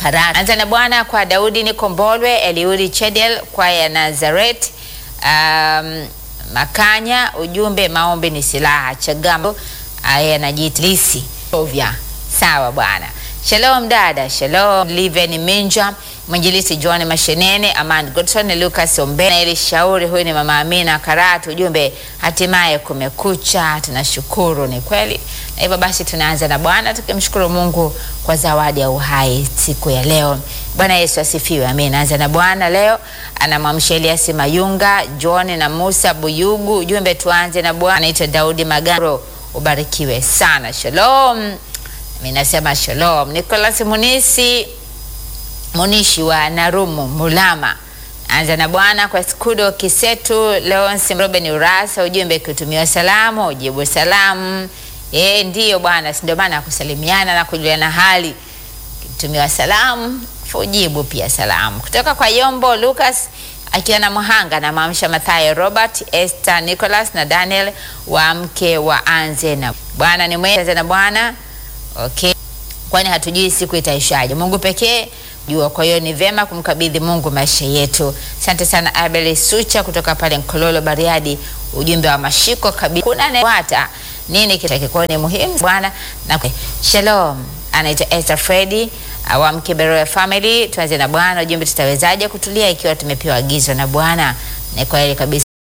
Karatu. Anza na Bwana kwa Daudi Nikombolwe, Eliudi Chedel, kwaya Nazaret, um, Makanya. Ujumbe maombi ni silaha. Chagambo aya najitlisi ovya. Sawa bwana. Shalom dada, shalom Liven Minja, mwinjilisi John Mashenene, Aman Godson, Lucas Ombena, Eli Shauri, huyu ni mama Amina Karatu. Ujumbe hatimaye kumekucha, tunashukuru. Ni kweli, na hivyo basi tunaanza na Bwana tukimshukuru Mungu kwa zawadi ya uhai siku ya leo. Bwana Yesu asifiwe, amen. Anza na Bwana leo anamwamsha Elias Mayunga, John na Musa Buyugu. Ujumbe tuanze na Bwana. Anaitwa Daudi Magaro, ubarikiwe sana. Shalom. Mimi nasema shalom. Nicholas Munisi Munishi wa Narumu Mulama. Anza na Bwana kwa Skudo Kisetu, Leonsi Robin Urasa, ujumbe kutumiwa salamu, ujibu salamu. Eh, ndiyo bwana, si ndio maana kusalimiana na kujuliana hali. Kutumiwa salamu, ujibu pia salamu. Kutoka kwa Yombo Lucas akiwa na Muhanga na maamsha Mathayo Robert, Esther Nicholas na Daniel wa mke wa Anze na Bwana ni mwema. Anza na Bwana Okay, kwani hatujui siku itaishaje. Mungu pekee jua. Kwa hiyo ni vyema kumkabidhi Mungu maisha yetu. Asante sana Abel Sucha kutoka pale Nkololo Bariadi, ujumbe wa mashiko kabisa. Kuna newata nini kitakikuwa ni muhimu Bwana na shalom. Anaitwa Esther Freddy wa mke Beroya Family. Tuanze na Bwana, ujumbe tutawezaje kutulia ikiwa tumepewa agizo na Bwana? Ni kweli kabisa.